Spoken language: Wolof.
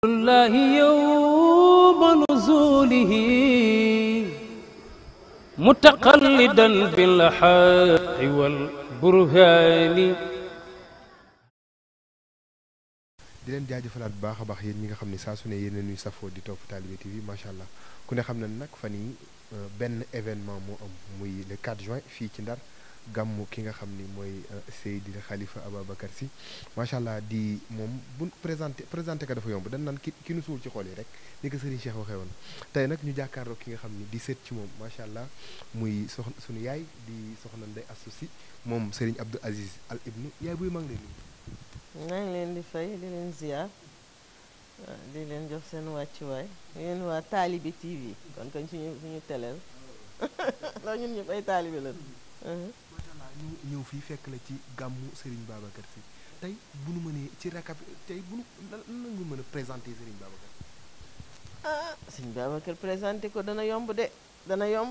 الله يوم نزوله متقلدا بالحق والبرهان di leen jaajëfalaat bu baax a baax yéen ñi nga xam ne saa su ne yéen a ñuy safoo di topp Talibé TV macha allah ku ne xam na nag fan yi benn événement moo am muy le 4 juin fii ci Ndar gàmmu ki nga xam ni mooy Seydi Khalifa Ababacar Sy macha allah di moom bu présenté présenté ko dafa yomb dañ naan ki ki nu suul ci xol yi rek ni ko Serigne Cheikh waxee woon tey nag ñu jàkkaarloo ki nga xam ni di seet ci moom macha allah muy soxna suñu yaay di soxna Ndeye Astou Sy moom Serigne Abdou Aziz Al Ibnu yaay buy mag leen maa ngi leen di fay di leen ziar di leen jox seen wàccuwaay yéen waa Talibé TV kon kañ suñu suñu teleel ndax ñun ñëpp ay taalibe la macha allah ñu ñëw fii fekk la ci gàmmu Serigne Babacar Sy tey bu nu mënee ci rakab tey bu nu lan lan nga mën a présenter Serigne Babacar ah sëñ Babacar présenté ko dana yomb de dana yomb